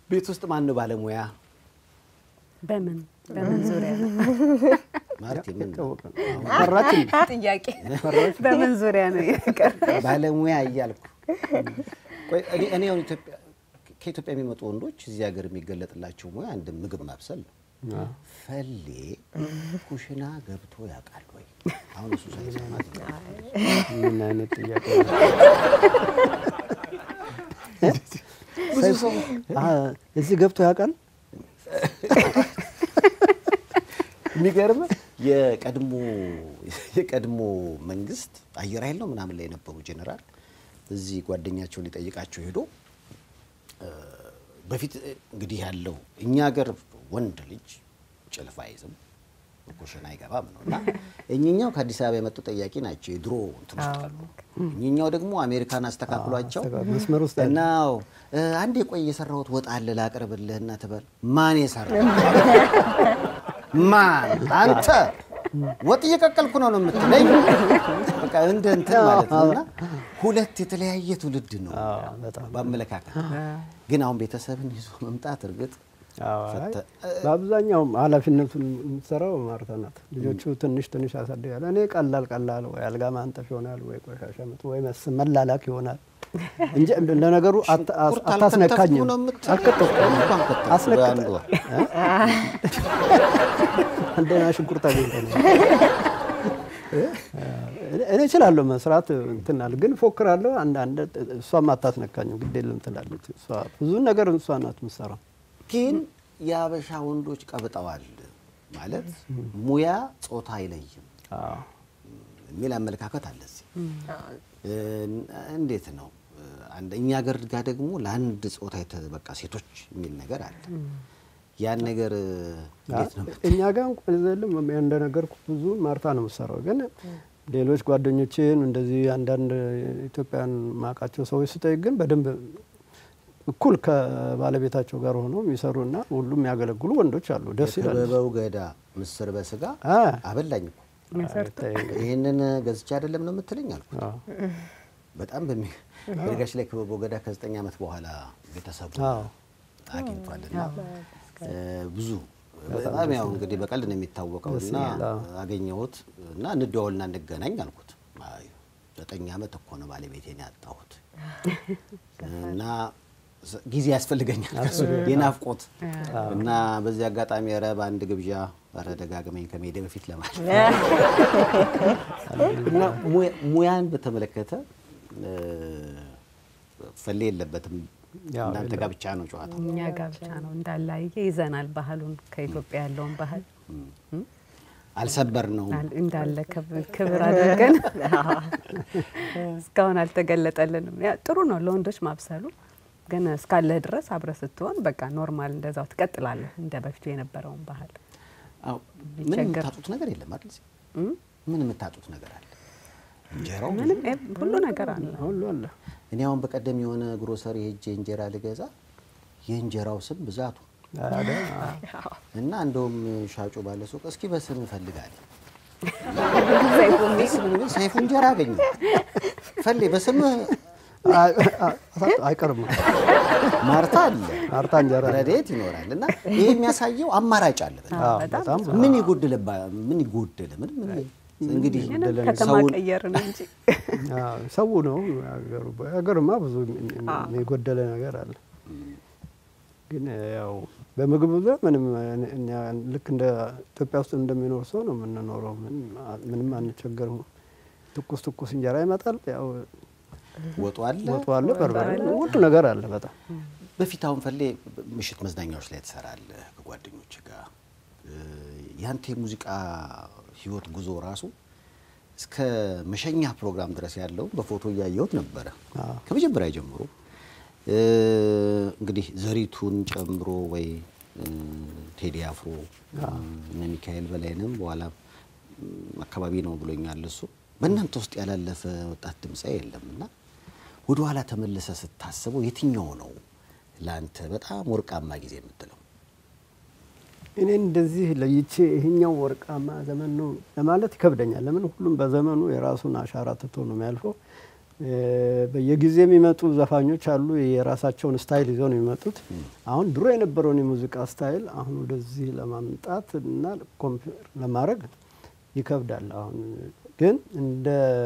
ቤት ውስጥ ማን ነው ባለሙያ በምን በምን ዙሪያ ነው? ማለት የምን ታወቀ ፈራች እንዴ? ጥያቄ በምን ዙሪያ ነው የቀረ? ባለሙያ እያልኩ ቆይ እኔ እኔ አሁን ኢትዮጵያ ከኢትዮጵያ የሚመጡ ወንዶች እዚህ ሀገር የሚገለጥላቸው ሙያ አንድ ምግብ ማብሰል ነው። ፈሌ ኩሽና ገብቶ ያውቃል ወይ? አሁን እሱ ሳይሰማ ምን አይነት ጥያቄ ነው? ብዙ ሰው አ፣ እዚህ ገብቶ ያውቃል? የሚገርም የቀድሞ የቀድሞ መንግስት አየር ኃይል ነው ምናምን ላይ የነበሩ ጄኔራል እዚህ ጓደኛቸውን ሊጠይቃቸው ሄዶ እ፣ በፊት እ፣ እንግዲህ ያለው እኛ ሀገር ወንድ ልጅ ጭልፋ አይዝም ኩሽና አይገባም ነው እና እኚኛው ከአዲስ አበባ የመጡ ጠያቂ ናቸው። የድሮ እንትን ውስጥ አሉ። እኚኛው ደግሞ አሜሪካን አስተካክሏቸው አስተካ- መስመር ውስጥ ያለ። እና እ፣ አንድ የቆየ የሰራሁት ወጥ አለ ላቅርብልህ እና ትበል ማን የሰራ ማን አንተ ወጥ እየቀቀልኩ ነው ነው የምትለኝ? በቃ እንደ እንትን ማለት ነው። እና ሁለት የተለያየ ትውልድ ነው አዎ፣ በጣም። በአመለካከት። ግን አሁን ቤተሰብን ይዞ መምጣት እርግጥ አዎ፣ አይ፣ ፈተ- በአብዛኛው ኃላፊነቱን የምትሰራው ማርታ ናት። ልጆቹ ትንሽ ትንሽ ያሳድጋል። እኔ ቀላል ቀላል ወይ አልጋ ማንጠፍ ይሆናል ወይ ቆሻሻ መጥ ወይ መስ መላላክ ይሆናል እንጂ ለነገሩ አት- አስ- ሽንኩርት አታስነካኝም። አልከተፍኩም ነው የምትለው? አልከተፍኩም። እንኳን ከተፍኩ አስነክተ- በአንድ ወር። እንደና ሽንኩርት አግኝተ ነው እኔ እችላለሁ መስራት እንትናል ግን ፎክራለሁ። አንዳንድ እሷም አታስነካኝም ግድ የለም ትላለች። እሷ ብዙ ነገር እሷ ናት የምትሰራው። ግን የአበሻ ወንዶች ቀብጠዋል ማለት ሙያ ጾታ አይለይም አዎ። የሚል አመለካከት አለ እዚህ። እ፣ እንዴት ነው አንድ እኛ ሀገር ጋር ደግሞ ለአንድ ጾታ የተ- በቃ ሴቶች የሚል ነገር አለ። ያን ነገር እ፣ እንዴት ነው እኛ ጋር እንኳን ዘልም እንደነገርኩ ብዙ ማርታ ነው የምትሰራው። ግን ሌሎች ጓደኞችን እንደዚህ አንዳንድ ኢትዮጵያን ማውቃቸው ሰዎች ስጠይቅ ግን በደንብ እኩል ከባለቤታቸው ጋር ሆነው የሚሰሩና ሁሉም የሚያገለግሉ ወንዶች አሉ። ደስ ይላል። የክበበው ገዳ ምስር በስጋ አ፣ አበላኝ እኮ ተይ፣ ይህንን ገዝቼ አይደለም ነው የምትለኝ አልኩ። አዎ። በጣም በሚ በነገራችን ላይ ክበበው ገዳ ከዘጠኝ ዓመት በኋላ ቤተሰቡ አዎ። አግኝቷልና እ፣ ብዙ በጣም ያው እንግዲህ በቀልድ ነው የሚታወቀው እና ይላል፣ አዎ። አገኘሁት እና እንደዋወልና እንገናኝ አልኩት። አይ ዘጠኝ ዓመት እኮ ነው ባለቤቴን ያጣሁት እና ስ- ጊዜ ያስፈልገኛል ከሱ የናፍቆት እና በዚህ አጋጣሚ ኧረ በአንድ ግብዣ ኧረ ደጋግመኝ ከመሄዴ በፊት ለማለት እና ሙያ- ሙያን በተመለከተ እ፣ ፈሌ የለበትም ያው እናንተ ጋር ብቻ ነው ጨዋታው። እኛ ጋር ብቻ ነው እንዳላየ ይዘናል ባህሉን ከኢትዮጵያ ያለውን ባህል አልሰበር ነው አል- እንዳለ ክብ- ክብር አድርገን እስካሁን አልተገለጠልንም። ያ ጥሩ ነው ለወንዶች ማብሰሉ፣ ግን እስካለህ ድረስ አብረህ ስትሆን በቃ ኖርማል እንደዛው ትቀጥላለህ እንደ በፊቱ የነበረውን ባህል። አዎ፣ ምን ቢቸገር- የምታጡት ነገር የለም አይደል? እዚህ? እም? ምን የምታጡት ነገር አለ? እንጀራው ብዙ ምንም ኤ- ሁሉ ነገር አለ። ሁሉ አለ። እኔ አሁን በቀደም የሆነ ግሮሰሪ ሄጄ እንጀራ ልገዛ የእንጀራው ስም ብዛቱ አይደል? እና እንደውም ሻጩ ባለ ሱቅ እስኪ በስም እፈልጋለሁ ሰይፉ እንጀራ አገኘ ፈሌ በስም አይ- አይ- አይቀርም። ማርታ አለ ማርታ እንጀራ ረድኤት ይኖራል እና ይሄ የሚያሳየው አማራጭ አለ በጣም። አዎ፣ በጣም ምን ይጎደለባ ምን ይጎደለ ምን ምን እንግዲህ ምንም ከተማ ሰውን ቀየርን እንጂ አዎ፣ ሰው ነው ሀገሩ። ሀገርማ ብዙ የጎደለ ነገር አለ። ግን ያው በምግብ ዙሪያ ምንም እኛ ልክ እንደ ኢትዮጵያ ውስጥ እንደሚኖር ሰው ነው የምንኖረው። ምንም- ምንም አንቸገርም። ትኩስ ትኩስ እንጀራ ይመጣል። ያው ወጡ አለ ወጡ አለ፣ በርበሬ ሁሉ ነገር አለ። በጣም በፊት አሁን ፈሌ ምሽት መዝናኛዎች ላይ ትሰራለህ ከጓደኞች ጋር እ፣ ያንተ የሙዚቃ ህይወት ጉዞ ራሱ እስከ መሸኛ ፕሮግራም ድረስ ያለውን በፎቶ እያየሁት ነበረ ከመጀመሪያ ጀምሮ እ፣ እንግዲህ ዘሪቱን ጨምሮ ወይ እ፣ ቴዲ አፍሮ እነ ሚካኤል በላይንም በኋላ ም፣ አካባቢ ነው ብሎኛል እሱ በእናንተ ውስጥ ያላለፈ ወጣት ድምፃ የለም እና ወደ ኋላ ተመልሰ ስታስበው የትኛው ነው ለአንተ በጣም ወርቃማ ጊዜ የምትለው? እኔ እንደዚህ ለይቼ ይሄኛው ወርቃማ ዘመን ነው ለማለት ይከብደኛል። ለምን ሁሉም በዘመኑ የራሱን አሻራ ትቶ ነው የሚያልፈው። በየጊዜ የሚመጡ ዘፋኞች አሉ። የራሳቸውን ስታይል ይዘው ነው የሚመጡት። አሁን ድሮ የነበረውን የሙዚቃ ስታይል አሁን ወደዚህ ለማምጣት እና ኮምፔር ለማድረግ ይከብዳል። አሁን ግን እንደ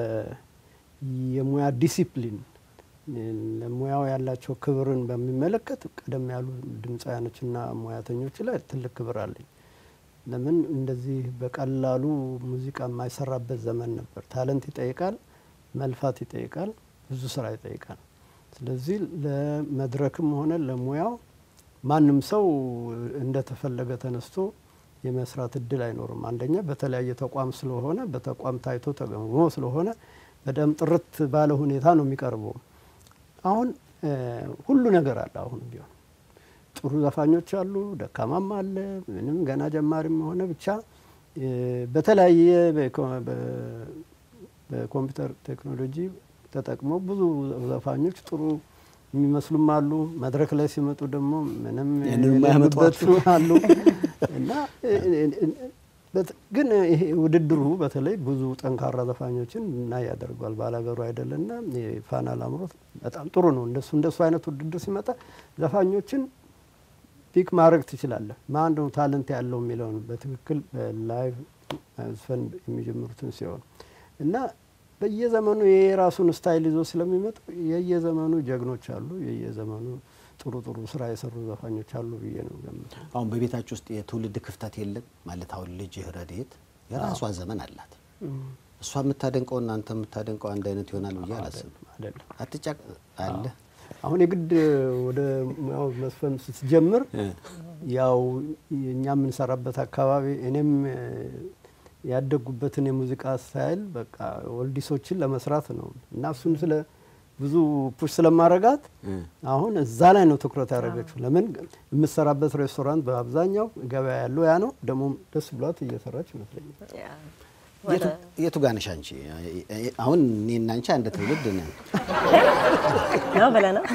የሙያ ዲሲፕሊን ለሙያው ያላቸው ክብርን በሚመለከት ቀደም ያሉ ድምፃውያኖችና ሙያተኞች ላይ ትልቅ ክብር አለኝ። ለምን እንደዚህ በቀላሉ ሙዚቃ የማይሰራበት ዘመን ነበር። ታለንት ይጠይቃል፣ መልፋት ይጠይቃል፣ ብዙ ስራ ይጠይቃል። ስለዚህ ለመድረክም ሆነ ለሙያው ማንም ሰው እንደተፈለገ ተነስቶ የመስራት እድል አይኖርም። አንደኛ በተለያየ ተቋም ስለሆነ በተቋም ታይቶ ተገምግሞ ስለሆነ በደም ጥርት ባለ ሁኔታ ነው የሚቀርበው። አሁን ሁሉ ነገር አለ። አሁን ቢሆን ጥሩ ዘፋኞች አሉ፣ ደካማም አለ፣ ምንም ገና ጀማሪም ሆነ ብቻ በተለያየ በኮምፒውተር ቴክኖሎጂ ተጠቅመው ብዙ ዘፋኞች ጥሩ የሚመስሉም አሉ። መድረክ ላይ ሲመጡ ደግሞ ምንም የሌሉበት አሉ እና ግን ይሄ ውድድሩ በተለይ ብዙ ጠንካራ ዘፋኞችን እና ያደርጓል። ባላገሩ አይደለና የፋና ላምሮት በጣም ጥሩ ነው። እንደሱ እንደሱ አይነት ውድድር ሲመጣ ዘፋኞችን ፒክ ማድረግ ትችላለህ። ማን ነው ታለንት ያለው የሚለውን በትክክል በላይቭ መዝፈን የሚጀምሩትን ሲሆን እና በየዘመኑ የራሱን ስታይል ይዞ ስለሚመጡ የየዘመኑ ጀግኖች አሉ፣ የየዘመኑ ጥሩ ጥሩ ስራ የሰሩ ዘፋኞች አሉ ብዬ ነው ገምተው። አሁን በቤታችሁ ውስጥ የትውልድ ክፍተት የለም ማለት አሁን ልጅህ ረድኤት የራሷ ዘመን አላት። እሷ የምታደንቀው እናንተ የምታደንቀው አንድ አይነት ይሆናል ብዬ አላስብም። አይደለም አትጫቅ አለ አሁን የግድ ወደ ሙያው መስፈን ስትጀምር ያው እኛ የምንሰራበት አካባቢ እኔም ያደጉበትን የሙዚቃ ስታይል በቃ ወልዲሶችን ለመስራት ነው እና እሱን ስለ ብዙ ፑሽ ስለማረጋት አሁን እዛ ላይ ነው ትኩረት ያደረገችው። ለምን የምትሰራበት ሬስቶራንት በአብዛኛው ገበያ ያለው ያ ነው። ደግሞ ደስ ብሏት እየሰራች ይመስለኛል። የቱ ጋር ነሽ አንቺ? አሁን እኔና አንቺ አንድ ትውልድ ነን ነው ብለህ ነው።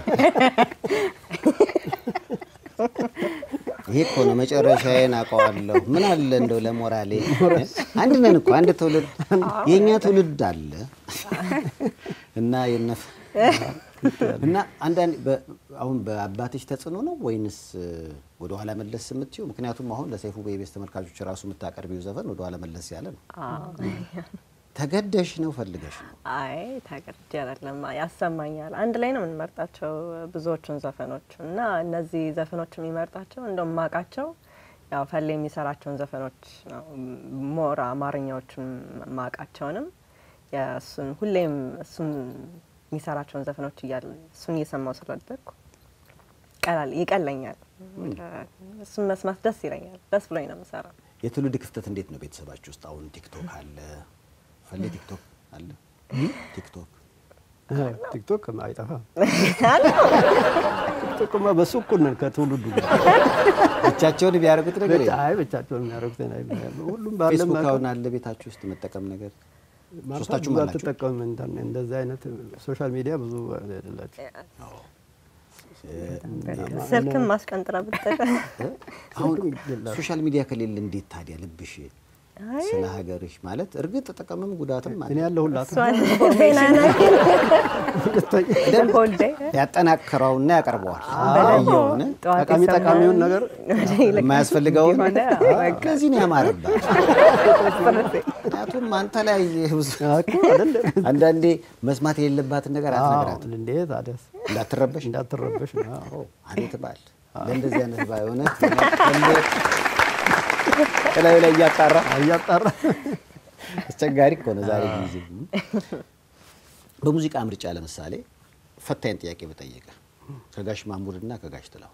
ይሄ እኮ ነው መጨረሻዬን አውቀዋለሁ። ምን አለ እንደው ለሞራሌ አንድ ነን እኮ አንድ ትውልድ የእኛ ትውልድ አለ እና የነፍ እና አንዳንድ አሁን በአባትሽ ተጽዕኖ ነው ወይንስ ወደ ኋላ መለስ የምትይው? ምክንያቱም አሁን ለሰይፉ በኢቢኤስ ተመልካቾች ራሱ የምታቀርቢው ዘፈን ወደ ኋላ መለስ ያለ ነው። ተገደሽ ነው ፈልገሽ ነው? አይ ተገድጄ አይደለም፣ ያሰማኛል። አንድ ላይ ነው የምንመርጣቸው ብዙዎቹን ዘፈኖች እና እነዚህ ዘፈኖች የሚመርጣቸው እንደውም ማቃቸው ያው ፈሌ የሚሰራቸውን ዘፈኖች ነው። ሞር አማርኛዎቹን ማቃቸውንም የእሱን ሁሌም እሱን የሚሰራቸውን ዘፈኖች እያለ እሱን እየሰማው ስላደግኩ ቀላል ይቀለኛል። እሱን መስማት ደስ ይለኛል። ደስ ብሎኝ ነው የምሰራው። የትውልድ ክፍተት እንዴት ነው ቤተሰባችሁ ውስጥ? አሁን ቲክቶክ አለ፣ ፈሌ ቲክቶክ አለ፣ ቲክቶክ ቲክቶክ አይጠፋም። ቲክቶክማ በሱ እኩል ነን ከትውልዱ ጋር። ብቻቸውን ቢያደርጉት ነገር የለም። አይ ብቻቸውን የሚያደርጉት ሁሉም ባለ ፌስቡክ አሁን አለ ቤታችሁ ውስጥ መጠቀም ነገር ሶስታችሁም ብዙ አላችሁ? አትጠቀምም። ኢንተርኔት እንደዚህ አይነት ሶሻል ሚዲያ ብዙ አይደላችሁ። ስልክም ማስቀንጥራ ብትጠቀም አሁን የላትም። ሶሻል ሚዲያ ከሌለ እንዴት ታዲያ ልብሽ አይ ስለ ሀገርሽ ማለት እርግጥ ጥቅምም ጉዳትም አለ። እኔ ያለሁላት እሷን ዜና ሆልዴ ያጠናክረውና ያቀርበዋል በደንብ የሆነ ጠዋት ጠቃሚ የሰማነውን ጠቃሚውን ነገር የማያስፈልገውን የሆነ በቃ ከዚህ ነው ያማረባት። ምክንያቱም አንተ ላይ ብዙ እኮ አይደለም አንዳንዴ መስማት የሌለባትን ነገር አትነግራት አዎ፣ እንዴ ታዲያስ እንዳትረበሽ እንዳትረበሽ ነው። አዎ። አቤት ባል ለእንደዚህ አይነት ባል ሆነ ከላዩ ላይ እያጣራ እያጣራ አስቸጋሪ እኮ ነው ዛሬ ጊዜ። በሙዚቃ ምርጫ ለምሳሌ ፈታኝ ጥያቄ በጠየቀ ከጋሽ ማሙድና ከጋሽ ጥላሁን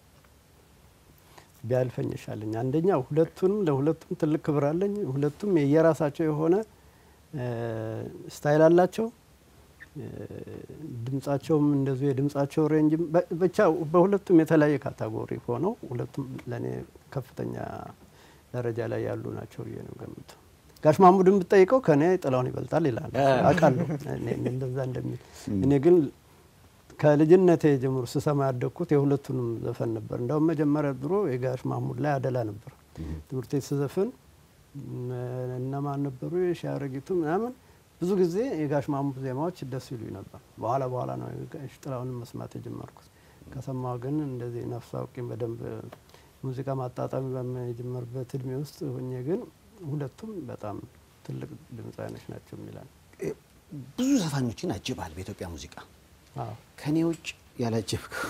ቢያልፈኝ ይሻለኝ። አንደኛው ሁለቱንም ለሁለቱም ትልቅ ክብር አለኝ። ሁለቱም የየራሳቸው የሆነ እ ስታይል አላቸው። እ ድምጻቸውም እንደዚሁ የድምጻቸው ሬንጅም በ- ብቻ በሁለቱም የተለያየ ካታጎሪ ሆነው ሁለቱም ለእኔ ከፍተኛ ደረጃ ላይ ያሉ ናቸው ብዬ ነው ገምቱ። ጋሽ ማሙድን ብጠይቀው ከእኔ ጥላሁን ይበልጣል ይላል አውቃለሁ እኔ እኔ እንደዛ እንደሚል እኔ ግን ከልጅነቴ ጀምሮ ስሰማ ያደግኩት የሁለቱንም ዘፈን ነበር። እንደውም መጀመሪያ ድሮ የጋሽ ማሙድ ላይ አደላ ነበር። ትምህርት ቤት ስዘፍን እነ- እነማን ነበሩ የሻረጊቱ ምናምን ብዙ ጊዜ የጋሽ ማሙድ ዜማዎች ደስ ይሉኝ ነበር። በኋላ በኋላ ነው የጋሽ ጥላሁንን መስማት የጀመርኩት። ከሰማሁ ግን እንደዚህ ነፍስ አውቄም በደንብ ሙዚቃ ማጣጣም በመጀመርበት እድሜ ውስጥ ሆኜ ግን ሁለቱም በጣም ትልቅ ድምፃውያኖች ናቸው የሚላል ብዙ ዘፋኞችን አጅባል በኢትዮጵያ ሙዚቃ አዎ ከኔ ውጭ ያላጀብከው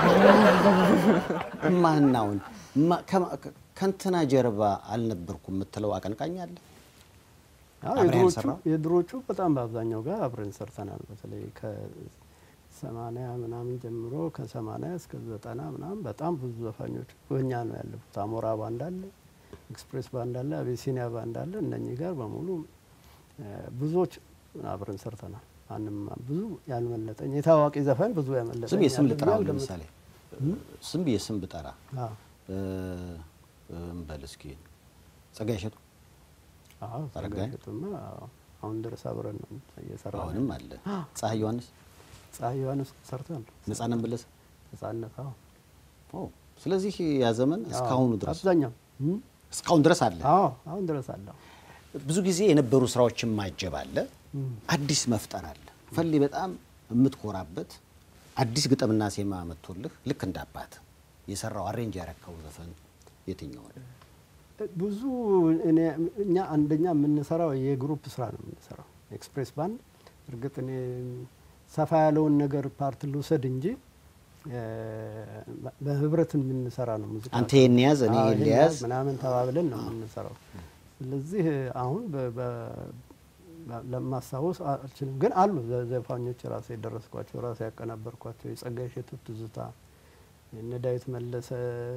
ማናውን ማ- ከማ- ከእንትና ጀርባ አልነበርኩም የምትለው አቀንቃኝ አለ? አዎ አብረህ የድሮቹ ያልሰራው? የድሮቹ በጣም በአብዛኛው ጋር አብረን ሰርተናል። በተለይ ከሰማንያ ምናምን ጀምሮ ከሰማንያ እስከ ዘጠና ምናምን በጣም ብዙ ዘፋኞች በእኛ ነው ያለፉት። አሞራ ባንድ አለ፣ ኤክስፕሬስ ባንድ አለ፣ አቤሲኒያ ባንድ አለ። እነኚህ ጋር በሙሉ እ፣ ብዙዎች አብረን ሰርተናል። ማንም ብዙ ያልመለጠኝ የታዋቂ ዘፈን ብዙ ያመለጠኝ ስም የስም ያለ ልጥራ ብዬ አሁን አልገምትም። ለምሳሌ ስም የስም ብጠራ አዎ እ፣ እንበል እስኪ ጸጋዬ እሸቱ አዎ አረጋኸኝ? ጸጋዬ አዎ፣ አሁን ድረስ አብረን ነው እየሰራ አሁንም አለ። ፀሐይ ዮሐንስ፣ ፀሐይ ዮሐንስ ሰርተን ነጻነት መለሰ። ነጻነት አዎ ኦ፣ ስለዚህ ያ ዘመን እስካሁኑ ድረስ አብዛኛው እም? እስካሁን ድረስ አለ። አዎ አሁን ድረስ አለው። ብዙ ጊዜ የነበሩ ስራዎችን ማጀብ አለ፣ አዲስ መፍጠር አለ። ፈሌ በጣም የምትኮራበት አዲስ ግጥምና ዜማ መጥቶልህ ልክ እንደ አባት የሰራው አሬንጅ ያረከው ዘፈን የትኛው ነው? ብዙ እኔ እኛ አንደኛ የምንሰራው የግሩፕ ስራ ነው የምንሰራው። ኤክስፕሬስ ባንድ እርግጥ እኔ ሰፋ ያለውን ነገር ፓርት ልውሰድ እንጂ እ፣ በህብረት የምንሰራ ነው ሙዚቃ አንተ ይሄን ያዝ እኔ አዎ፣ ይሄን ይሄን ልያዝ። ያዝ ምናምን ተባብለን ነው የምንሰራው። ስለዚህ አሁን በ- በ- ለማስታወስ አልችልም፣ ግን አሉ ዘ- ዘፋኞች ራሴ የደረስኳቸው ራሴ ያቀናበርኳቸው የጸጋዬ እሸቱ ትዝታ፣ የነ ዳዊት መለሰ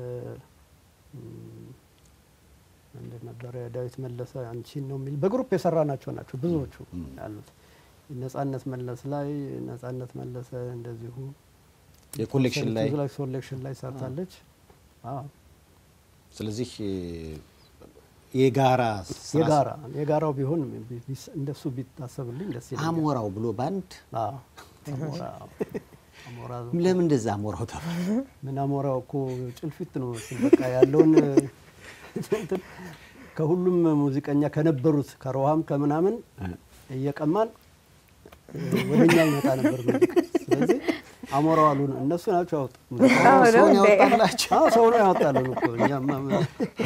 እም፣ ምንድን ነበረ ዳዊት መለሰ አንቺን ነው የሚል በግሩፕ የሰራ ናቸው ናቸው ብዙዎቹ ያሉት። ነጻነት መለስ ላይ ነጻነት መለሰ እንደዚሁ የኮሌክሽን ላይ ኮሌክሽን ላይ ሰርታለች። አዎ ስለዚህ የጋራ ስራ- የጋራ የጋራው ቢሆን ቢ- ቢስ- እንደሱ ቢታሰብልኝ ደስ ይለኛል። አሞራው ብሎ ባንድ አዎ አሞራ አሞራ ለምን እንደዛ አሞራው ተባለ? ምን አሞራው እኮ ጭልፊት ነው መሰል በቃ ያለውን እንትን ከሁሉም ሙዚቀኛ ከነበሩት ከሮሃም ከምናምን እየቀማን ወደኛ ይመጣ ነበር ሙዚቃ። ስለዚህ አሞራው አሉን እነሱ ናቸው ያወጡ አዎ፣ ነው ሰውን እንዴ? ያወጣላቸው። አዎ ሰው ነው ያወጣልን እኮ እኛማ ምን-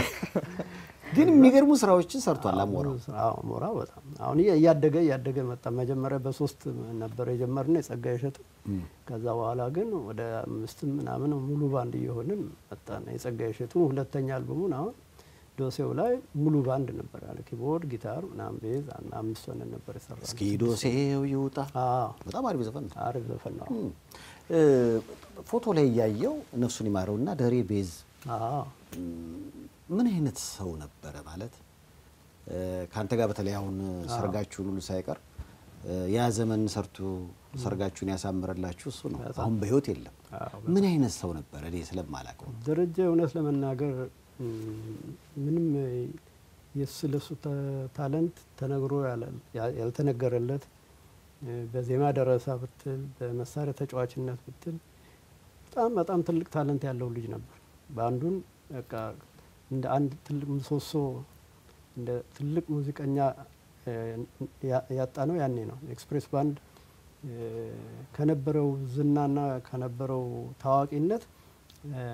ግን የሚገርሙ ስራዎችን ሰርቷል አሞራው። አዎ አሞራ በጣም አሁን እያ- እያደገ እያደገ መጣ። መጀመሪያ በሶስት ነበር የጀመርነው የጸጋዬ እሸቱ። ከዛ በኋላ ግን ወደ አምስትም ምናምን ሙሉ ባንድ እየሆንን መጣን። የጸጋዬ እሸቱ ሁለተኛ አልበሙን አሁን ዶሴው ላይ ሙሉ ባንድ ነበር ያለ ኪቦርድ፣ ጊታር ምናምን ቤዝ እና አምስት ሆነን ነበር የሰራ። እስኪ ዶሴው ይውጣ አዎ በጣም አሪፍ ዘፈን ነው። አሪፍ ዘፈን ነው። እ፣ ፎቶ ላይ እያየው ነፍሱን ይማረውና ደሬ ቤዝ አዎ ምን አይነት ሰው ነበረ ማለት እ፣ ከአንተ ጋር በተለይ አሁን ሰርጋችሁን ሁሉ ሳይቀር እ፣ ያ ዘመን ሰርቶ ሰርጋችሁን ያሳምረላችሁ እሱ ነው። አሁን በህይወት የለም። አዎ፣ ምን አይነት ሰው ነበረ? እኔ ስለማላውቀው ደረጀ እውነት ለመናገር እም፣ ምንም የሱ ለሱ ተ- ታለንት ተነግሮ ያለ- ያ- ያልተነገረለት እ፣ በዜማ ደረሳ ብትል በመሳሪያ ተጫዋችነት ብትል በጣም በጣም ትልቅ ታለንት ያለው ልጅ ነበር። በአንዱን በቃ እንደ አንድ ትልቅ ምሰሶ እንደ ትልቅ ሙዚቀኛ እ፣ ያ- ያጣ ነው ያኔ ነው። ኤክስፕሬስ ባንድ እ፣ ከነበረው ዝናና ከነበረው ታዋቂነት እ፣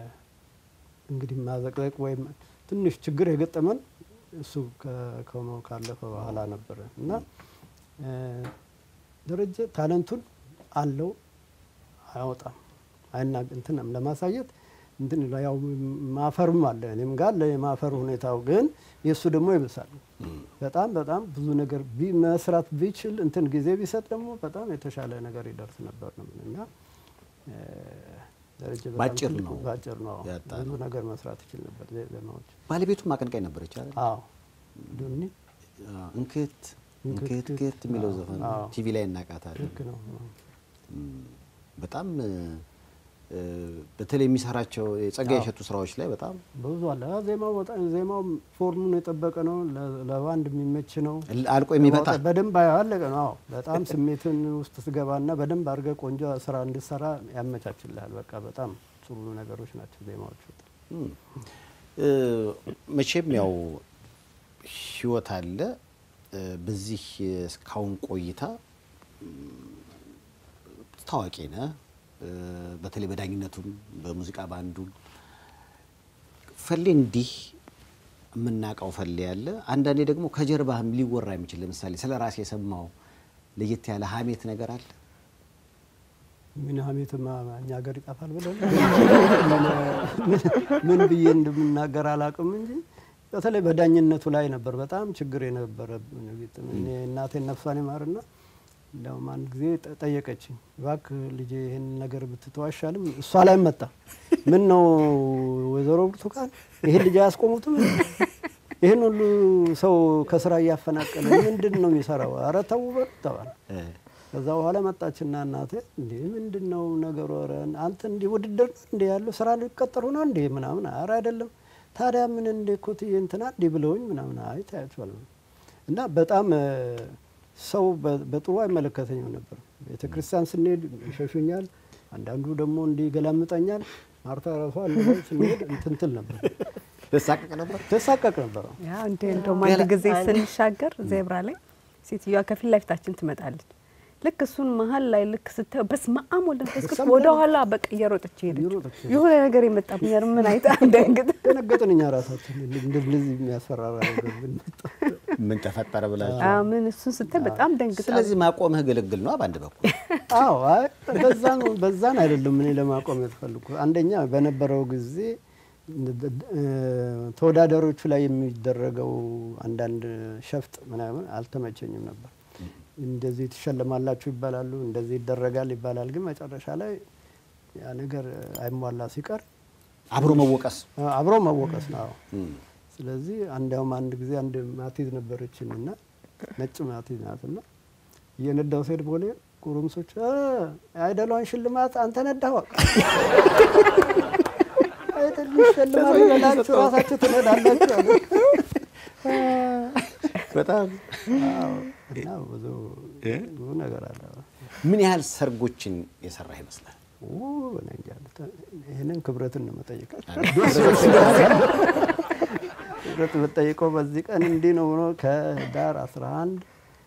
እንግዲህ ማዘቅዘቅ ወይም ትንሽ ችግር የገጠመን እሱ ከ- ከሞ- ካለፈ በኋላ ነበረ እና እ፣ ደረጀ ታለንቱን አለው አያወጣም አይና እንትን ለማሳየት እንትን ይላል። ያው ማፈርም አለ እኔም ጋር አለ የማፈር ሁኔታው ግን የእሱ ደግሞ ይብሳል። በጣም በጣም ብዙ ነገር ቢ- መስራት ቢችል እንትን ጊዜ ቢሰጥ ደግሞ በጣም የተሻለ ነገር ይደርስ ነበር ነው የምልህ እና እ፣ ደረጀ በጣም ባጭር ትልቅ- ነው ባጭር ነው ያጣ ብዙ ነው። ነገር መስራት ይችል ነበር ዜ- ዜማዎች። ባለቤቱም አቀንቃኝ ነበረች አይደል? አዎ ዱኒ እንክት እንክት ክት የሚለው ዘፈን አዎ። ቲቪ ላይ እናቃታለን። ልክ ነው። እም፣ በጣም እ፣ እ፣ በተለይ የሚሰራቸው የጸጋዬ እሸቱ ስራዎች ላይ በጣም ብዙ አለ። አ፣ ዜማው በጣም ዜማው ፎርሙን የጠበቀ ነው። ለ- ለባንድ የሚመች ነው። አልቆ የሚመጣ በደንብ አለቀ ነው። አዎ በጣም ስሜትን ውስጥ ትገባና በደንብ አድርገህ ቆንጆ ስራ እንድሰራ ያመቻችልሃል። በቃ በጣም ጥሩ ነገሮች ናቸው ዜማዎቹ። እም፣ እ፣ መቼም ያው ህይወት አለ በዚህ እስካሁን ቆይታ ታዋቂ ነህ። በተለይ በዳኝነቱም በሙዚቃ ባንዱም ፈሌ እንዲህ የምናውቀው ፈሌ ያለ አንዳንዴ ደግሞ ከጀርባህም ሊወራ የሚችል ለምሳሌ ስለ ራሴ የሰማው ለየት ያለ ሀሜት ነገር አለ። ምን ሀሜትማ እኛ ሀገር ይጠፋል ብለን ምን ብዬ እንደምናገር አላውቅም እንጂ በተለይ በዳኝነቱ ላይ ነበር በጣም ችግር የነበረ። እኔ እናቴን ነፍሷን ይማርና እንዲያውም አንድ ጊዜ ጠየቀችኝ፣ እባክህ ልጄ ይህን ነገር ብትተው አይሻልም? እሷ ላይ መጣ። ምን ነው ወይዘሮ ብርቱካን ይህን ልጅ አያስቆሙትም? ይህን ሁሉ ሰው ከስራ እያፈናቀለ ምንድን ነው የሚሰራው? ኧረ ተው በሉ ተባለ። ከዛ በኋላ መጣችና እናቴ እንዴ ምንድን ነው ነገሩ? ኧረ አንተ እንዲህ ውድድር ነው እንዲህ ያለው ስራ ሊቀጠሩ ነው እንዲህ ምናምን። ኧረ አይደለም ታዲያ ምን እንደ ኮትዬ እንትና እንዲህ ብለውኝ ምናምን። አይ ታያቸዋል እና በጣም ሰው በጥሩ አይመለከተኝም ነበር። ቤተ ክርስቲያን ስንሄድ ይሸሹኛል፣ አንዳንዱ ደግሞ እንዲህ ገላምጠኛል። ማርታ ራሷ አንድ ስንሄድ እንትንትል ነበር ተሳቀቅ ነበር ተሳቀቅ ነበር። ያ እንደ እንደውም አንድ ጊዜ ስንሻገር ዜብራ ላይ ሴትዮዋ ከፊት ለፊታችን ትመጣለች። ልክ እሱን መሀል ላይ ልክ ስታየው በስመ አብ ወልድ መንፈስ ቅዱስ ወደ ኋላ በቃ እየሮጠች ሄደች። እየሮጠች የሆነ ነገር የመጣብኛል ምን አይታ እንደንግጥ ደነገጥን እኛ ራሳችን እንደዚህ የሚያስፈራራ ነገር ብንመጣ ምን ተፈጠረ ብላችሁ። አዎ፣ ምን እሱን ስታይ በጣም ደንግጣ ስለዚህ ማቆምህ ግልግል ነው በአንድ በኩል አዎ አይ በዛን በዛን አይደለም እኔ ለማቆም የተፈልኩ አንደኛ በነበረው ጊዜ ተወዳዳሪዎቹ ላይ የሚደረገው አንዳንድ ሸፍጥ ምናምን አልተመቸኝም ነበር። እንደዚህ ትሸለማላችሁ ይባላሉ፣ እንደዚህ ይደረጋል ይባላል። ግን መጨረሻ ላይ ያ ነገር አይሟላ ሲቀር አብሮ መወቀስ አብሮ መወቀስ ነው። ስለዚህ አንዲያውም አንድ ጊዜ አንድ ማቲዝ ነበረችን እና ነጭ ማቲዝ ናትና እየነዳው ሴድ ቦሌ ጉሩምሶች አይደሏን ሽልማት አንተ ነዳዋ አይደል ሽልማት በላችሁ ራሳችሁ ትነዳላችሁ አሉ። በጣም አዎ፣ እና ብዙ ብዙ ነገር አለ። ምን ያህል ሰርጎችን የሰራ ይመስላል? ኦ፣ እኔ እንጃ። ይህንን ክብረትን ነው መጠየቅ ክብረት የምጠይቀው በዚህ ቀን እንዲህ ነው ብሎ ከዳር 11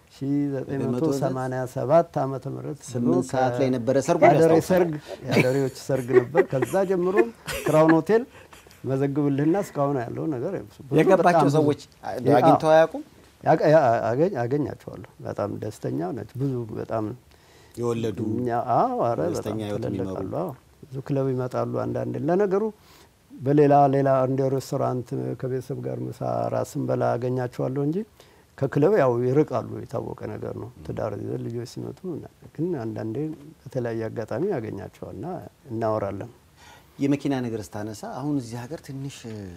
1987 ዓመተ ምህረት ስምንት ሰዓት ላይ ነበረ ሰርጉ የአደሬ ያስታውሳል። ሰርግ የአደሬዎች ሰርግ ነበር። ከዛ ጀምሮ ክራውን ሆቴል መዘግብልህና እስካሁን ያለው ነገር ብዙ የገባቸው በጣም ብዙ- ሰዎች አግኝተው አያውቁም? ያቀ- ያ- አገኝ- አገኛቸዋለሁ። በጣም ደስተኛ ናቸው። ብዙ በጣም የወለዱ እኛ- አዎ፣ ኧረ በጣም ደስተኛ ህይወት ትልልቅ የሚመሩ አሉ። አዎ፣ ብዙ ክለብ ይመጣሉ። አንዳንድ ለነገሩ በሌላ ሌላ እንደ ሬስቶራንት ከቤተሰብ ጋር ምሳ ራት ስንበላ አገኛቸዋለሁ እንጂ ከክለብ ያው ይርቃሉ። የታወቀ ነገር ነው። ትዳር ይዘን ልጆች ሲመጡ እና- ግን አንዳንዴ በተለያየ አጋጣሚ ያገኛቸዋልና እናወራለን። የመኪና ነገር ስታነሳ አሁን እዚህ ሀገር ትንሽ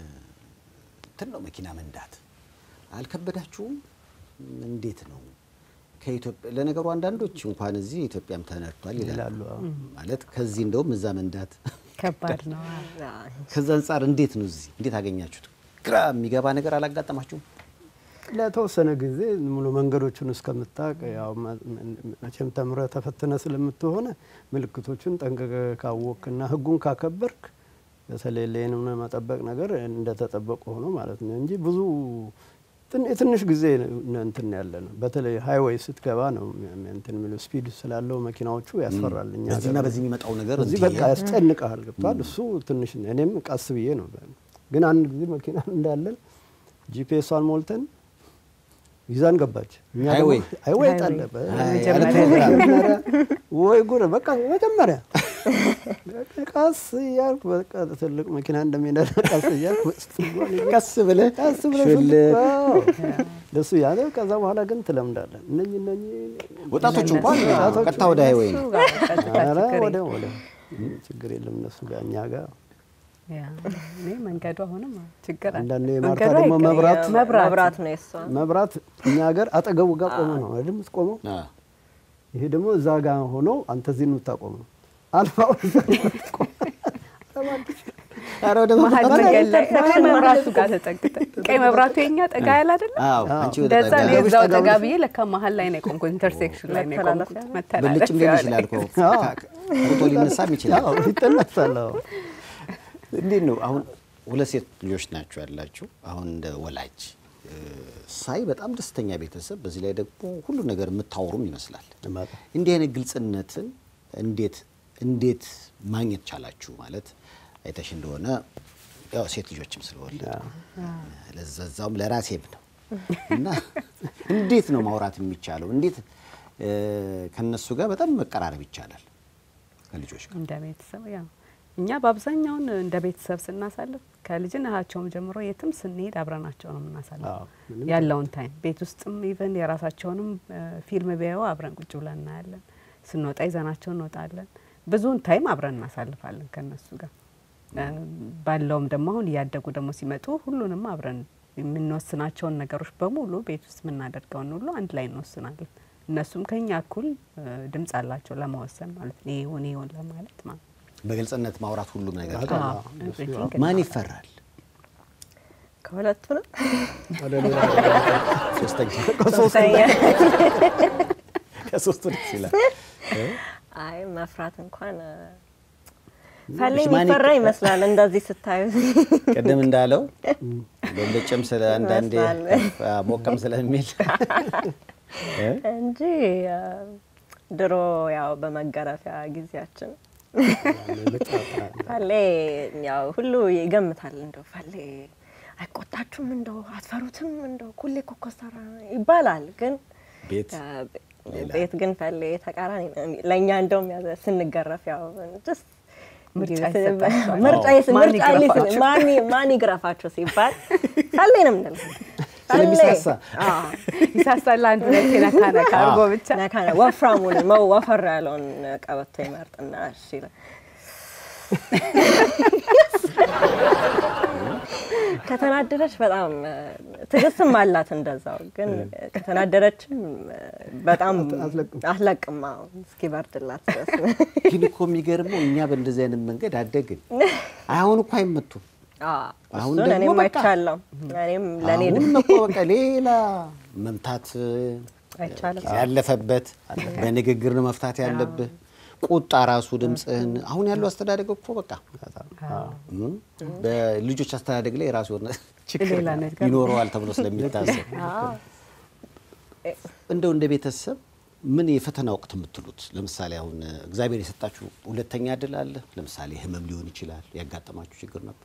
እንትን ነው መኪና መንዳት አልከበዳችሁም? እንዴት ነው ከኢትዮጵያ? ለነገሩ አንዳንዶች እንኳን እዚህ ኢትዮጵያም ተነድቷል ይላሉ። ይላሉ። አዎ። ማለት ከዚህ እንደውም እዛ መንዳት ከባድ ነው። ከዛ አንጻር እንዴት ነው እዚህ እንዴት አገኛችሁት? ግራ የሚገባ ነገር አላጋጠማችሁም? ለተወሰነ ጊዜ ሙሉ መንገዶቹን እስከምታውቅ ያው መ- መቼም ተምረህ ተፈትነ ስለምትሆነ ምልክቶቹን ጠንቅቀ ካወቅና ሕጉን ካከበርክ በተለይ ሌንም መጠበቅ ነገር እንደተጠበቀ ሆኖ ማለት ነው እንጂ ብዙ ትን- የትንሽ ጊዜ ነው እንትን ያለ ነው። በተለይ ሃይዌይ ስትገባ ነው እንትን የሚለው ስፒድ ስላለው መኪናዎቹ ያስፈራል። እኛ በዚህና ሀገር በዚህ የሚመጣው ነገር እዚህ እንዲህ በቃ ያስጨንቀሃል። ገብቷል። እሱ ትንሽ ነው። እኔም ቀስ ብዬ ነው። ግን አንድ ጊዜ መኪና እንዳለን ጂፒኤሷን ሞልተን ይዛን ገባች። እኛ ደግሞ ሃይዌይ? ሃይዌይ ሃይዌይ። ጣለበ መጀመሪያ ወይ ጉድ! በቃ መጀመሪያ ቀስ እያልኩ በቃ ትልቅ መኪና እንደሚነዳ ቀስ እያልኩ ቀስ ብለህ ቀስ ብለህ ሹል ስልክ- አዎ። ደሱ ያለ ከዛ በኋላ ግን ትለምዳለን። እነኝ እነኝ ወጣቶቹ እንኳን ወጣቶቹ ቀጥታ ወደ ሃይዌይ ነው። እሱ ጋር ቀጥታ ኧረ ችግር ወደ የለም። ወደ ችግር የለም እነሱ ጋር እኛ ጋር ያ፣ እኔ መንገዱ አሁንም ችግር አለ። አንዳንዴ የማርታ መንገዱ ደግሞ አይቀርም። መብራት መብራት መብራት ነው የሷ መብራት እኛ ሀገር አጠገቡ ጋር ቆመ ነው አይደል የምትቆመው። አ፣ ይሄ ደግሞ እዛ ጋር ሆኖ አንተ እዚህ ነው የምታቆመው። አልፋው እዛ ነው የምትቆመው። ኧረ ወደ መሀል መብራት- መንገድ ላይ ቀይ መብራቱ ጋር ተጠግተን ቀይ መብራቱ የኛ ጠጋ ያለ አይደለም አዎ፣ አንቺ ወደ እንደዛ ጠጋ ነው ጠጋብሽ የዛው ጠጋብሽ። ጠጋ ብዬ ለካ መሀል ላይ ነው የቆምኩት። ኢንተርሴክሽን ላይ ነው የቆምኩት። መተላለፊያ ብልጭም ሊል መተላለፊያ ይችላል ላይ እኮ ፎቶ ሊነሳም ይችላል። አዎ ይጠለፋል። አዎ እንዴት ነው አሁን ሁለት ሴት ልጆች ናቸው ያላችሁ። አሁን እንደ ወላጅ ሳይ በጣም ደስተኛ ቤተሰብ፣ በዚህ ላይ ደግሞ ሁሉ ነገር የምታወሩም ይመስላል። በጣም። እንዲህ አይነት ግልጽነትን እንዴት እንዴት ማግኘት ቻላችሁ? ማለት አይተሽ እንደሆነ ያው ሴት ልጆችም ስለወለዱ ለዛዛውም ለራሴም ነው እና እንዴት ነው ማውራት የሚቻለው? እንዴት እ፣ ከነሱ ጋር በጣም መቀራረብ ይቻላል ከልጆች ጋር? እንደ ቤተሰብ ያው እኛ በአብዛኛውን እንደ ቤተሰብ ስናሳልፍ ከልጅነታቸውም ጀምሮ የትም ስንሄድ አብረናቸው ነው አዎ፣ የምናሳልፈው ምንም ያለውን ታይም ቤት ውስጥም ኢቨን የራሳቸውንም እ፣ ፊልም ቢያዩ አብረን ቁጭ ብለን እናያለን። ስንወጣ ይዘናቸው እንወጣለን። ብዙውን ታይም አብረን እናሳልፋለን ከነሱ ጋር እ፣ ባለውም ደግሞ አሁን እያደጉ ደግሞ ሲመጡ ሁሉንም አብረን የምንወስናቸውን ነገሮች በሙሉ ቤት ውስጥ የምናደርገውን ሁሉ አንድ ላይ እንወስናለን። እነሱም ከኛ እኩል እ፣ ድምጽ አላቸው ለመወሰን ማለት ነው። ይሄ ይሁን ይሄ ይሁን ለማለት ማለት ነው። በግልጽነት ማውራት ሁሉም ነገር በጣም አዎ፣ አዎ፣ እሱ everything ማን እናወራለን። ይፈራል? ከሁለቱ ነው ወደ ሌላ ሶስተኛ ሶስተኛ ከሶስቱ ደስ ይላል። አይ መፍራት እንኳን እ፣ ፈሌ እሺ፣ ማን የሚፈራ ይቀ- ይመስላል እንደዚህ ስታዩ ቅድም እንዳለው በልጭም ስለ አንዳንዴ ይመስላል። ከፍ- አ፣ ሞቀም ስለሚል እ? እንጂ እ፣ ድሮ ያው በመገረፊያ ጊዜያችን ፈሌ ያው ሁሉ ይገምታል። እንደው ፈሌ አይቆጣችሁም፣ እንደው አትፈሩትም፣ እንደው ኩሌ እኮ ኮስተራ ይባላል። ግን ቤት እ፣ ሌላ። ቤት ግን ፈሌ ተቃራኒ ነው። ለእኛ እንደውም ያዘ ስንገረፍ ያው ጀስት ምርጫ ጊዜ- ይሰጣቸዋል። ምርጫ አዎ። ይስ- ማን ምርጫ ሊስ- ይግረፋቸው? ማን ይ- ማን ይግረፋቸው ሲባል ፈሌ ነው የምንለው። ፈሌ። ስለሚሳሳ አዎ። ይሳሳል አንድ ሁለት ነካ ነካ አድርጎ ብቻ ነካ ነው። ወፍራሙን መው ወፈር ያለውን ቀበቶ ይመርጥና እሺ ይላል። ከተናደረች በጣም እ፣ ትዕግስትም አላት እንደዛው። ግን ከተናደረችም እ፣ በጣም አትለቅም። አትለቅም። አዎ፣ እስኪበርድላት ድረስ ግን እኮ የሚገርመው እኛ በእንደዚህ አይነት መንገድ አደግን። አሁን እኮ አይመቱም። አዎ፣ አሁን እሱን ደግሞ እኔም በቃ አይቻለሁ። እኔም ለእኔ አሁን እኮ በቃ ሌላ መምታት አይቻልም። ያለፈበት በንግግር ነው መፍታት ያለብህ። ቁጣ ራሱ ድምፅህን አሁን ያለው አስተዳደግ እኮ በቃ እም፣ በልጆች አስተዳደግ ላይ የራሱ የሆነ ችግር ሌላ ነገር ይኖረዋል ተብሎ ስለሚታሰብ አዎ። እንደው እንደ ቤተሰብ ምን የፈተና ወቅት የምትሉት ለምሳሌ አሁን እግዚአብሔር የሰጣችሁ ሁለተኛ እድል አለ። ለምሳሌ ህመም ሊሆን ይችላል። ያጋጠማችሁ ችግር ነበር?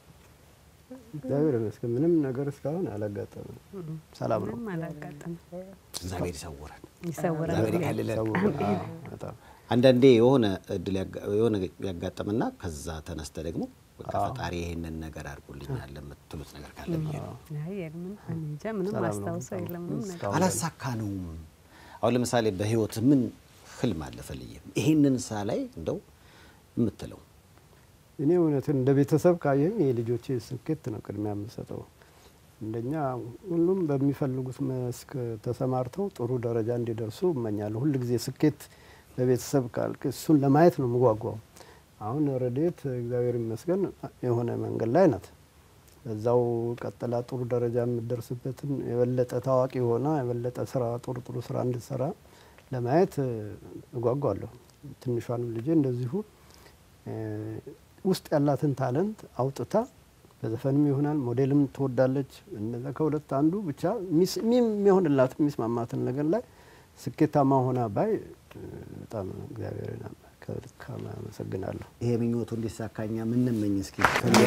እግዚአብሔር ይመስገን ምንም ነገር እስካሁን አላጋጠመም። ሰላም ነው። ምንም አላጋጠመም። እግዚአብሔር ይሰውረን፣ ይሰውራል። እግዚአብሔር ይከልለን። ሰው አዎ፣ በጣም አንዳንዴ የሆነ እድል ያጋ- የሆነ ያጋጠምና ከዛ ተነስተ ደግሞ በቃ ፈጣሪ ይሄንን ነገር አድርጎልኛል የምትሉት ነገር ካለ ብዬ ነው። አይ የለም፣ እኔ እንጃ ምንም ሰላም ነው። አስታውሰው የለም ምንም ነገር እስካሁን አላሳካነውም። አሁን ለምሳሌ በህይወት ምን ህልም አለ ፈልዬ ይሄንን ሳ ላይ እንደው የምትለው እኔ እውነትን እንደ ቤተሰብ ካየኝ የልጆቼ ስኬት ነው ቅድሚያ የምሰጠው። እንደኛ ሁሉም በሚፈልጉት መስክ ተሰማርተው ጥሩ ደረጃ እንዲደርሱ እመኛለሁ። ሁል ጊዜ ስኬት በቤተሰብ ካልክ እሱን ለማየት ነው የምጓጓው። አሁን ረድኤት እግዚአብሔር ይመስገን የሆነ መንገድ ላይ ናት። በዛው ቀጥላ ጥሩ ደረጃ የምትደርስበትን የበለጠ ታዋቂ ሆና የበለጠ ስራ ጥሩ ጥሩ ስራ እንድትሰራ ለማየት እጓጓለሁ። ትንሿንም ልጄ እንደዚሁ እ፣ ውስጥ ያላትን ታለንት አውጥታ በዘፈንም ይሆናል ሞዴልም ትወዳለች። እነዛ ከሁለት አንዱ ብቻ የሚስ- የሚ- የሚሆንላት የሚስማማትን ነገር ላይ ስኬታማ ሆና ባይ እ፣ በጣም እግዚአብሔርን ከልካም አመሰግናለሁ። ይሄ ምኞቱ እንዲሳካኛ ምንመኝ እስኪ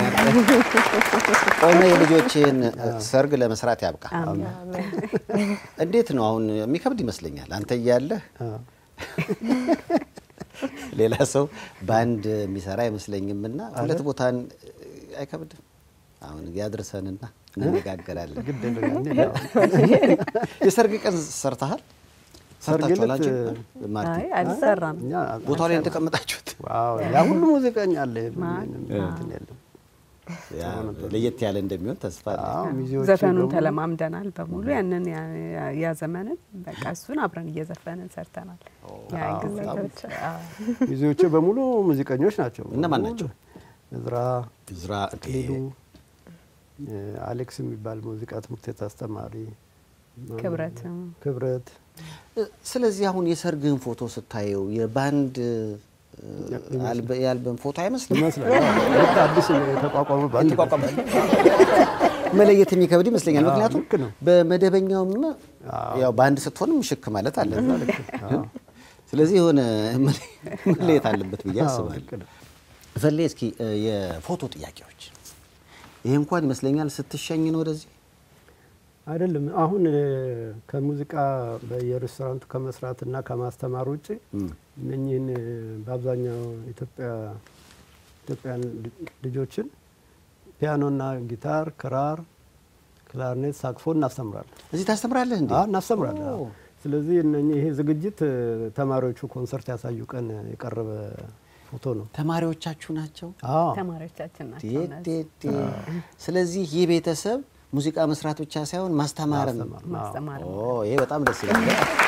ቆመ የልጆችን ሰርግ ለመስራት ያብቃ። እንዴት ነው አሁን የሚከብድ ይመስለኛል። አንተ እያለህ አዎ። ሌላ ሰው በአንድ የሚሰራ አይመስለኝም። እና ሁለት ቦታን አይከብድም። አሁን ያድርሰንና እንነጋገራለን። ግድ የለም እንሂድ። የሰርግ ቀን ሰርተሃል? ሰርግ ሰርታችኋል? ዕለት አንቺ ማርቲ አይ አልሰራም። እኛ ቦታው ላይ እንደተቀመጣችሁት ዋው ያ ሁሉ ሙዚቀኛ አለ። ማን? ምንም እንትን የለም። ያ ለየት ያለ እንደሚሆን ተስፋ አለ። አዎ ሚዜዎቼ ዘፈኑን ደግሞ- ተለማምደናል በሙሉ ያንን ያ- ያ ዘመንን በቃ እሱን አብረን እየዘፈንን ሰርተናል። ያ አዎ፣ ጊዜ በጣም አዎ። ሚዜዎቼ በሙሉ ሙዚቀኞች ናቸው። እነማን በሙሉ ናቸው? እዝራ እዝራ ሄዱ አሌክስ የሚባል ሙዚቃ ትምህርት ቤት አስተማሪ ክብረትም ክብረት ስለዚህ አሁን የሰርግህን ፎቶ ስታየው የባንድ አልበ- የአልበም ፎቶ አይመስልም? ይመስላል። ልክ አዲስ የተቋቋመ ባንድ እንቋቋም መለየት የሚከብድ ይመስለኛል። አዎ፣ ምክንያቱም ልክ ነው። በመደበኛውም ያው በአንድ ስትሆንም ሽክ ማለት አለ። ስለዚህ የሆነ መለየት አለበት ብዬ አዎ፣ አስባለሁ። ልክ ነው። ፈሌ እስኪ እ፣ የፎቶ ጥያቄዎች ይሄ እንኳን ይመስለኛል ስትሸኝ ነው ወደዚህ አይደለም አሁን እ፣ ከሙዚቃ በየሬስቶራንቱ ከመስራትና ከማስተማር ውጭ እነኚህን እ፣ በአብዛኛው ኢትዮጵያ ኢትዮጵያን ል- ልጆችን ፒያኖና ጊታር፣ ክራር፣ ክላርኔት፣ ሳክፎን እናስተምራለን። እዚህ ታስተምራለህ እንዴ? አዎ እናስተምራለን። አዎ። ስለዚህ እነኚህ ይሄ ዝግጅት እ፣ ተማሪዎቹ ኮንሰርት ያሳዩ ቀን የቀረበ ፎቶ ነው። ተማሪዎቻችሁ ናቸው? አዎ ተማሪዎቻችን ናቸው ዴ እነዚህ። ዴ ዴ። ስለዚህ ይህ ቤተሰብ ሙዚቃ መስራት ብቻ ሳይሆን ማስተማርም ማስተማር። ማስተማር ኦ ይሄ በጣም ደስ ይላል።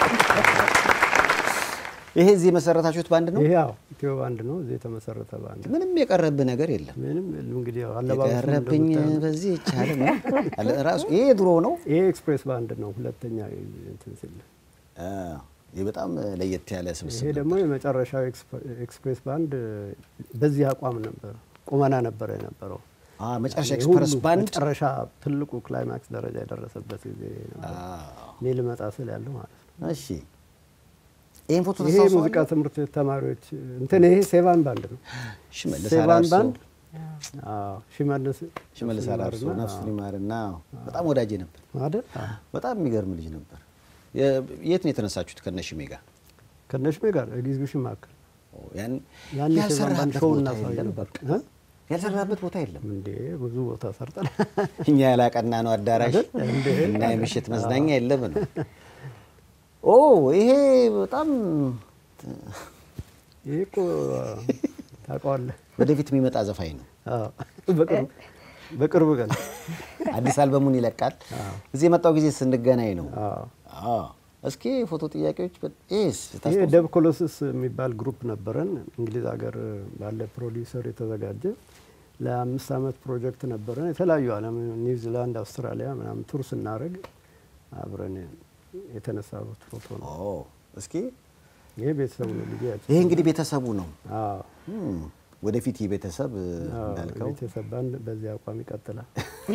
ይሄ እዚህ የመሰረታችሁት ባንድ ነው? ይሄ ያው ኢትዮ ባንድ ነው። እዚህ የተመሰረተ ባንድ ምንም የቀረብህ ነገር የለም። ምንም እንግዲህ ያው አለባበሱ የቀረብኝ እንደምታየው በዚህ ይቻለ ነው አለ- ራሱ ይሄ ድሮ ነው። ይሄ ኤክስፕሬስ ባንድ ነው። ሁለተኛ እንትን ሲል አ፣ ይህ በጣም ለየት ያለ ስብስብ ይሄ ነው። ደግሞ የመጨረሻው ኤክስፕ- ኤክስፕሬስ ባንድ በዚህ አቋም ነበር ቁመና ነበረ የነበረው። አ፣ መጨረሻ ይሄ ኤክስፕረስ ሁሉ ባንድ መጨረሻ ትልቁ ክላይማክስ ደረጃ የደረሰበት ጊዜ ነበር። አ፣ እኔ ልመጣ ስል ያለው ማለት ነው። እሺ ይሄን ፎቶ ይሄ ተሳውሰዋል? ሙዚቃ ትምህርት ቤት ተማሪዎች እንትን ይሄ ሴቫን ባንድ ነው። ሽመልስ ሴቫን አራርሶ ባንድ አዎ፣ ሽመልስ ሽመልስ አራርሶ ይማርና፣ ነፍሱን ይማርና በጣም ወዳጄ ነበር። አይደል? አዎ። በጣም የሚገርም ልጅ ነበር። የ- የት ነው የተነሳችሁት ከነሽሜ ጋር? ከነሽሜ ጋር ኤግዚቢሽን ማዕከል ኦ፣ ያን ያን የሴቫን ባንድ ያልሰራህበት ሾው ቦታ እናሳይ የለም? ነበር። በቃ ያልሰራህበት ቦታ የለም። እንዴ ብዙ ቦታ ሰርጠን እኛ ያላቀና ነው አዳራሽ አይደል? እንዴ? እና የምሽት መዝናኛ የለም ነው። ኦ ይሄ በጣም ይሄ እኮ ታውቀዋለህ። ወደፊት የሚመጣ ዘፋኝ ነው። አዎ፣ በቅርብ በቅርብ ቀን አዲስ አልበሙን ይለቃል። እዚህ የመጣው ጊዜ ስንገናኝ ነው። አዎ። አዎ። እስኪ ፎቶ ጥያቄዎች በ- ይሄስ ይሄ ታስታውስ- ደብ ኮሎስስ የሚባል ግሩፕ ነበረን። እንግሊዝ ሀገር ባለ ፕሮዲውሰር የተዘጋጀ ለአምስት ዓመት ፕሮጀክት ነበረን። የተለያዩ ዓለም ኒውዚላንድ፣ አውስትራሊያ ምናምን ቱር ስናደርግ አብረን የተነሳሁት ፎቶ ነው። ኦ እስኪ ይሄ ቤተሰቡ ነው ልጅ ይሄ እንግዲህ ቤተሰቡ ነው። አዎ እም፣ ወደፊት ይህ ቤተሰብ አዎ፣ እንዳልከው ቤተሰብ ባንድ በዚህ አቋም ይቀጥላል።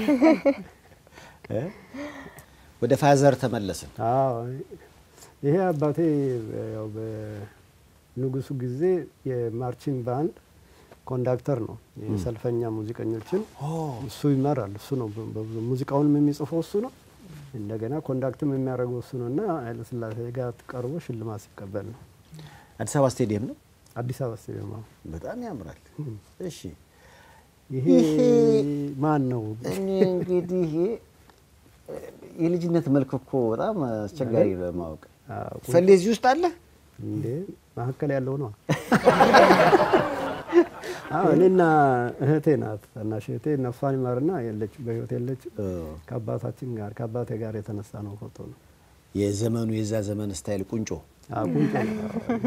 እ? ወደ ፋዘር ተመለስን። አዎ ይሄ አባቴ ያው በንጉሱ ጊዜ የማርቺንግ ባንድ ኮንዳክተር ነው። የሰልፈኛ ሙዚቀኞችን እሱ ይመራል። እሱ ነው በ- በብዙ ሙዚቃውንም የሚጽፈው እሱ ነው። እንደገና ኮንዳክትም የሚያደርገው እሱ ነው እና ኃይለሥላሴ ጋር ቀርቦ ሽልማት ሲቀበል ነው። አዲስ አበባ ስቴዲየም ነው። አዲስ አበባ ስቴዲየም። አዎ። በጣም ያምራል። እሺ ይሄ ይሄ- ማን ነው? እኔ እንግዲህ ይሄ የልጅነት መልክ እኮ በጣም አስቸጋሪ ለማወቅ አዎ፣ ፈሌ እዚህ ውስጥ አለ። እንዴ መካከል ያለው ነው። አዎ እኔና እህቴ ናት ታናሽ እህቴ ነፍሷን ይማርና የለች በህይወት የለች። ከአባታችን ጋር ከአባቴ ጋር የተነሳ ነው ፎቶ ነው። የዘመኑ የዛ ዘመን ስታይል ቁንጮ። አዎ ቁንጮ ነው።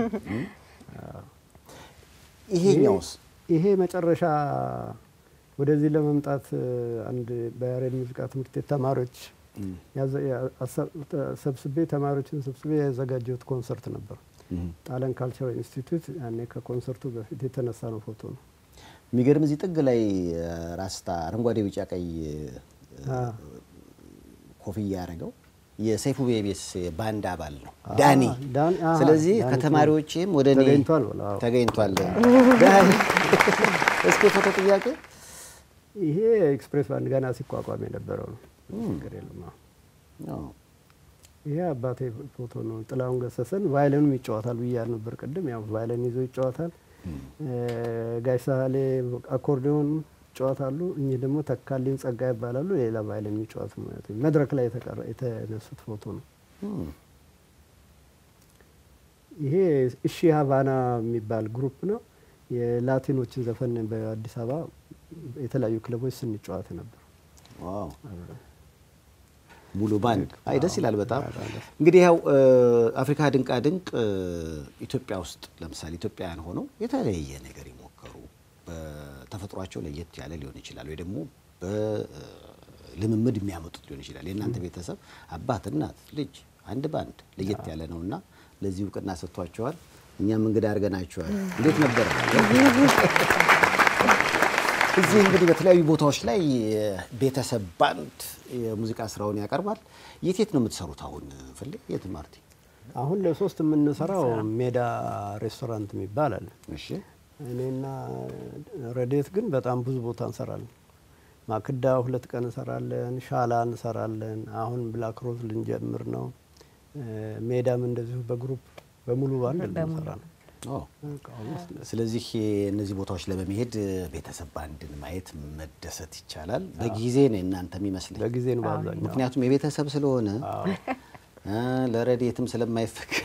ይሄኛውስ ይሄ መጨረሻ ወደዚህ ለመምጣት አንድ በያሬድ ሙዚቃ ትምህርት ቤት ተማሪዎች ያዘ- ያ- አሰ- ሰብስቤ ተማሪዎችን ሰብስቤ ያዘጋጀሁት ኮንሰርት ነበር። ጣሊያን ካልቸራል ኢንስቲትዩት ያኔ ከኮንሰርቱ በፊት የተነሳ ነው ፎቶ ነው። የሚገርም እዚህ ጥግ ላይ ራስታ አረንጓዴ፣ ቢጫ፣ ቀይ አ፣ ኮፍያ ያደረገው የሰይፉ ቤቤስ ባንድ አባል ነው ዳኒ። ዳኒ፣ አሃ፣ ስለዚህ ዳኒ ከተማሪዎችም ወደ እኔ ተገኝቷል ብለው፣ አዎ። ተገኝቷል። ዳኒ እስኪ ፎቶ ጥያቄ ይሄ ኤክስፕሬስ ባንድ ገና ሲቋቋም የነበረው ነው። ችግር የለም። አዎ። አዎ። ይሄ አባቴ ፎቶ ነው። ጥላሁን ገሰሰን ቫይለኑም ይጫወታል ብያል ነበር ቅድም። ያው ቫይለን ይዞ ይጫወታል። ጋሽ ሳህሌ አኮርዲዮን ይጫወታሉ። እኚህ ደግሞ ተካልኝ ጸጋ ይባላሉ። ሌላ ቫይለን የሚጫወት ማለት ነው። መድረክ ላይ የተቀረ- የተነሱት ፎቶ ነው። እም፣ ይሄ እሺ ሀቫና የሚባል ግሩፕ ነው። የላቲኖችን ዘፈን በአዲስ አበባ የተለያዩ ክለቦች ስንጫወት ነበር። ዋው ሙሉ ባንድ አይ ደስ ይላል በጣም በጣም ደስ እንግዲህ ያው እ፣ አፍሪካ ድንቃ ድንቅ እ፣ ኢትዮጵያ ውስጥ ለምሳሌ ኢትዮጵያውያን ሆነው የተለየ ነገር ይሞከሩ በተፈጥሯቸው ለየት ያለ ሊሆን ይችላል ወይ ደግሞ በልምምድ የሚያመጡት ሊሆን ይችላል የእናንተ ቤተሰብ አባት እናት ልጅ አንድ ባንድ ለየት ያለ ነው እና ለዚህ እውቅና ሰጥቷቸዋል እኛም እንግዳ አድርገናችኋል። እንዴት ነበረ? እዚህ እንግዲህ በተለያዩ ቦታዎች ላይ ቤተሰብ ባንድ የሙዚቃ ስራውን ያቀርባል። የት የት ነው የምትሰሩት አሁን? ፍሌ የት ማርቲ? አሁን ለሶስት የምንሰራው ሜዳ ሬስቶራንት የሚባል አለ። እሺ እኔና ረዴት ግን በጣም ብዙ ቦታ እንሰራለን። ማክዳ ሁለት ቀን እንሰራለን፣ ሻላ እንሰራለን። አሁን ብላክ ሮዝ ልንጀምር ነው። ሜዳም እንደዚሁ በግሩፕ በሙሉ ባንድ ልንሰራ ነው። ኦ ስለዚህ እነዚህ ቦታዎች ላይ በመሄድ ቤተሰብ ባንድን ማየት መደሰት ይቻላል። በጊዜ ነው እናንተ የሚመስለኝ፣ በጊዜ ነው በአብዛኛው። ምክንያቱም የቤተሰብ ስለሆነ እ ለረድኤትም ስለማይፈቀድ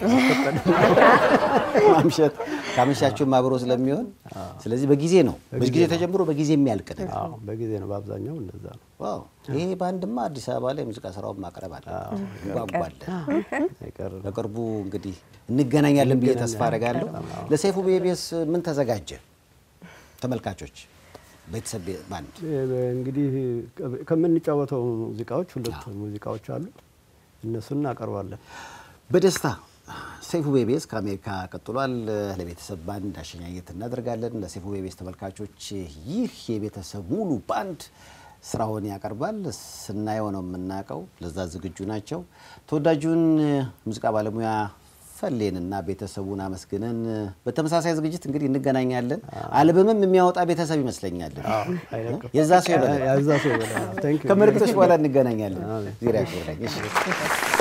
ማምሸት ካመሻችሁም አብሮ ስለሚሆን ስለዚህ በጊዜ ነው በጊዜ ተጀምሮ በጊዜ የሚያልቅ ነገር። አዎ በጊዜ ነው በአብዛኛው እንደዛ ነው። ዋው ይሄ ባንድማ አዲስ አበባ ላይ ሙዚቃ ስራውን ማቅረብ አለ እንጓጓለን። አይቀርም። በቅርቡ እንግዲህ እንገናኛለን ብዬ ተስፋ አደርጋለሁ። ለሰይፉ ቤቤስ ምን ተዘጋጀ? ተመልካቾች ቤተሰብ ባንድ እንግዲህ ከምንጫወተው ሙዚቃዎች ሁለት ሙዚቃዎች አሉ። እነሱን እናቀርባለን። በደስታ ሰይፉ ቤቤስ ከአሜሪካ ቀጥሏል። ለቤተሰብ ባንድ አሸኛኘት እናደርጋለን። ለሰይፉ ቤቤስ ተመልካቾች ይህ የቤተሰብ ሙሉ ባንድ ስራውን ያቀርባል። ስናየው ነው የምናውቀው። ለዛ ዝግጁ ናቸው። ተወዳጁን ሙዚቃ ባለሙያ ፈሌንና ቤተሰቡን አመስግነን በተመሳሳይ ዝግጅት እንግዲህ እንገናኛለን። አልበምም የሚያወጣ ቤተሰብ ይመስለኛል። አይለቅም። የዛ ሰው ይበላል። ያዛ ሰው ይበላል። Thank you። ከምልክቶች በኋላ እንገናኛለን። ዜና ያክብረኝ። እሺ